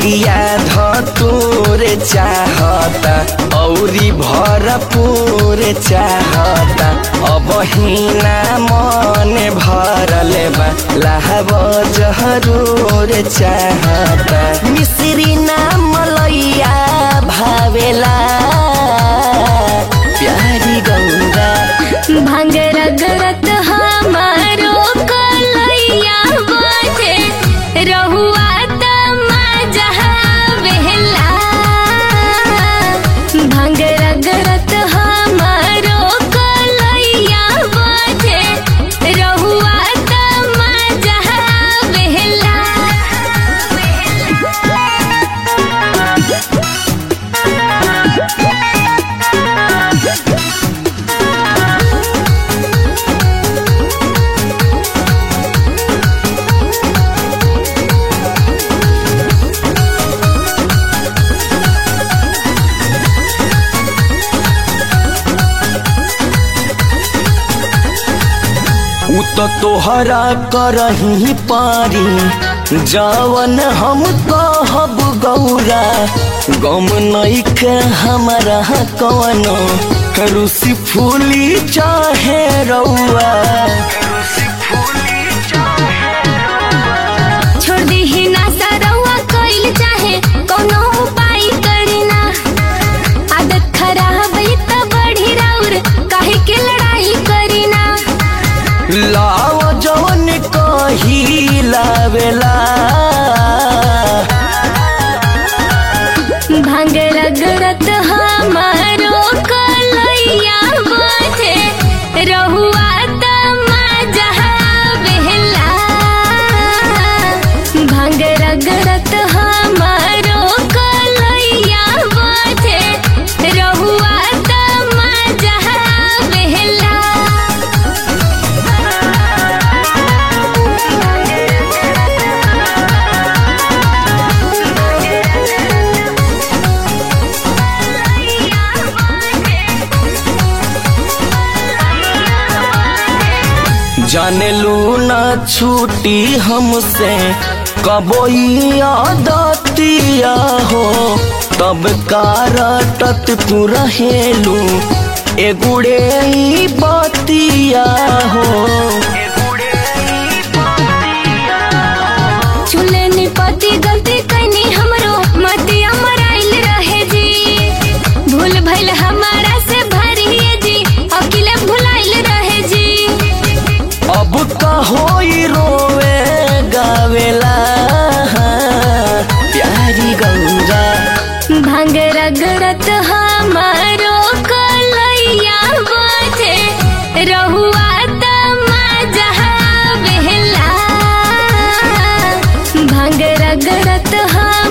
भंगिया धतूर चाहता औरी भरपूर चाहता अब हिना मन भरल बा लाहब जहरूर चाहता मिश्री ना मलैया भावेला प्यारी गौरा भांग रगरत हमारो कलैया बाटे रहुआ त मजा बेहला भांग रगरत हमारो कलैया बाटे रहुआ त मजा बेहला उ तो तोहरा करही पारी जवन हम कहब गौरा गम नइखे हमारा कवनो रुसी फूली चाहे रउआ छोड़ दीही ना सरवा कइल चाहे कोनो उपाय करीना आदत खराब है त बढ़ी राउर काहे के लड़ाई करीना लाव जवन कही लावेला भांग रगरत हमारो कलैया बाटे रहुआ त मजा बेहला भांग रगरत हमारो कलैया बाटे रहुआ त मजा बेहला जाने लू ना छूटी हमसे कबोई आदतिया हो तब कारटत तू रहेलू एगुड़े ई बतिया हो चूल्हे निपति गलती कैनी हमरो मतिया मराइल रहे जी भूल भइल हमारा से भरिए जी अकेले भुलाइल रहे जी अब कहोई रोवे गावेला प्यारी गंगा भांग रगड़त हमारो कलैया बाटे रहुआ त मजा बेहला भांग रगड़त हम